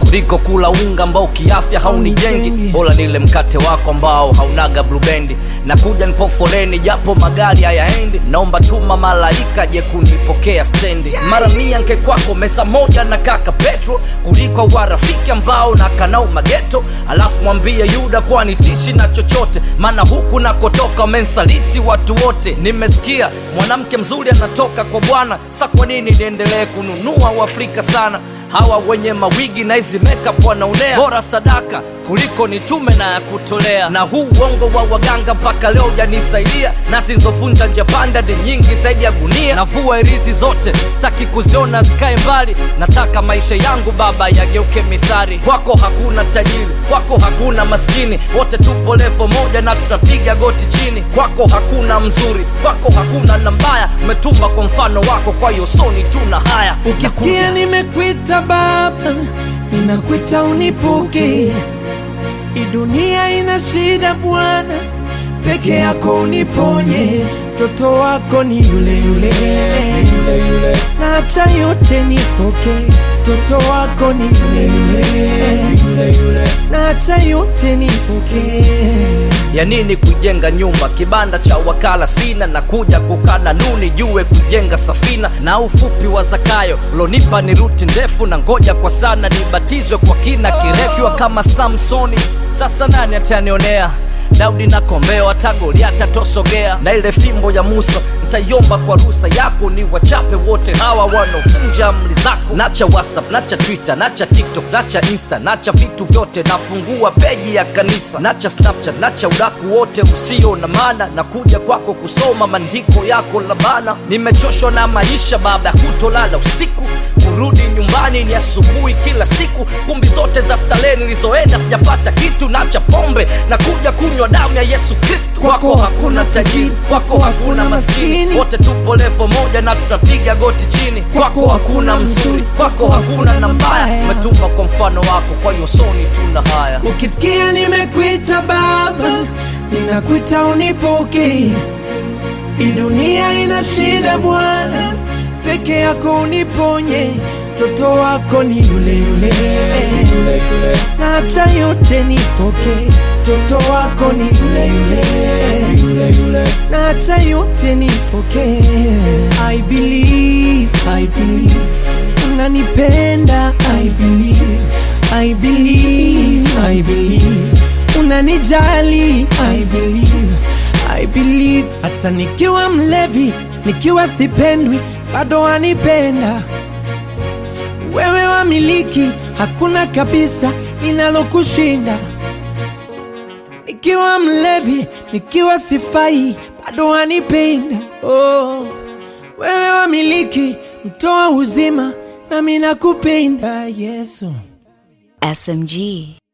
kuliko kula unga ambao kiafya haunijengi bora nile mkate wako ambao haunaga blubendi na kuja nipo foleni japo magari hayaendi naomba tuma malaika je kunipokea stendi mara mia nke kwako mesa moja na kaka petro kuliko warafiki ambao na kanau mageto alafu mwambie yuda kwani tishi na chochote maana huku nakotoka wamensaliti watu wote nimesikia mwanamke mzuri anatoka kwa bwana sa kwa nini niendelee kununua uafrika sana hawa wenye mawigi na hizi makeup wanaonea bora sadaka kuliko nitume na ya kutolea na huu uongo wa waganga mpaka leo ujanisaidia na zinzovunja nje panda ni nyingi zaidi ya gunia navua irizi zote sitaki kuziona zikae mbali nataka maisha yangu baba yageuke mithari kwako hakuna tajiri kwako hakuna maskini wote tupo levo moja na tutapiga goti chini kwako hakuna mzuri kwako hakuna na mbaya umetumba kwa mfano wako kwa hiyo soni tuna haya ukisikia nimekwita baba ninakwita unipuke hii dunia ina shida bwana peke yako uniponye mtoto wako ni yule yule, yule, yule. naacha yote nipoke mtoto wako ni yule yule, yule, yule. naacha yote nipoke ya nini kujenga nyumba kibanda cha wakala sina na kuja kukana nuni jue kujenga safina na ufupi wa zakayo lonipa ni ruti ndefu na ngoja kwa sana nibatizwe kwa kina kirefu kama samsoni sasa nani atanionea daudi na kombeo hata goliati atosogea na ile fimbo ya musa ntaiomba kwa rusa yako ni wachape wote hawa wanaofunja amri zako nacha whatsapp nacha twitter nacha tiktok nacha insta nacha vitu vyote nafungua peji ya kanisa nacha snapchat nacha udaku wote usio na maana na kuja kwako kusoma maandiko yako labana nimechoshwa na maisha baba kutolala usiku kurudi nyumbani ni asubuhi kila siku kumbi zote za starehe nilizoenda sijapata kitu nacha pombe na kuja kunywa damu ya yesu kristu kwako hakuna tajiri kwako hakuna maskini wote tupo levo moja na tutapiga goti chini kwako hakuna mzuri kwako hakuna na mbaya umetupa kwa mfano wako kwa hiyo soni tuna haya ukisikia nimekwita baba ninakwita unipoke hii dunia ina shida bwana peke yako uniponye mtoto wako ni yule yule, yule, yule. naacha yote nipoke mtoto wako ni yule yule, yule, yule. naacha yote nipoke I believe, I believe unanipenda I believe, I believe, I believe unanijali I believe, I believe hata nikiwa mlevi nikiwa sipendwi bado wanipenda wewe wamiliki hakuna kabisa linalokushinda nikiwa mlevi nikiwa sifai bado wanipenda oh. wewe wamiliki mtoa uzima nami nakupenda yesu SMG.